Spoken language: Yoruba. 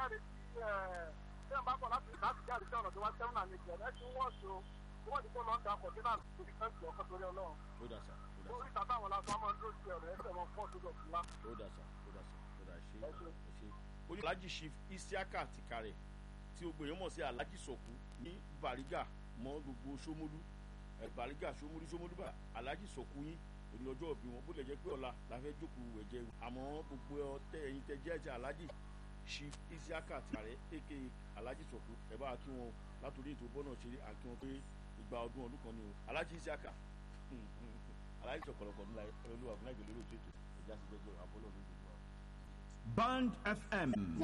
jáde sí ẹ̀ tí wọ́n bá bọ̀ láti láti jáde sí ọ̀nà tó wá sẹ́wọ̀n náà ní ìjẹ́ ẹ̀ tí wọ́n ṣo wọ́n ti kó lọ́ọ́ da kọ̀tínà lórí fẹ́ǹsì ọkọ̀ torí ọlọ́run ó dà sá ó dà lórí sá tàbí àwọn lásán máa ń dúró sí ọ̀rọ̀ ẹsẹ̀ wọn fọ́ sódò fúlá. ó dà sá ó dà sá ó dà ṣe Ẹ ṣé. ẹ ṣe. oní alhaji chief isiaka tìkàrẹ̀ tí o gbèyàn mọ̀ sí alhaji sọ̀kú ní bàrígà mọ́ gbogbo sómólú ẹ̀ bàrígà sómólú sómólú bá alhaji sọ̀kú yín òní ọjọ́ òbí wọn bó lè jẹ́ pé ọ̀la la fẹ́ jókòó ẹ̀jẹ̀ àmọ́ gbogbo ọtẹ ẹ̀yin tẹ jẹ́ ẹ̀jẹ̀ alhaji chief isiaka tìkàrẹ̀ aka alhaji sọ̀kú ẹ̀ bá kí wọn látòrí ètò bọ́nà ṣeré àkí wọn pé ìgbà ọdún ọdún kan ni o alhaji isiaka alhaji sọ̀kọ̀lọ̀kọ̀ ńlá olúwa fúnra ìgbèlérò tó ètò ìjà sí jẹjẹrẹ àbọ̀lọ́ ní gbogbo wa. Band FM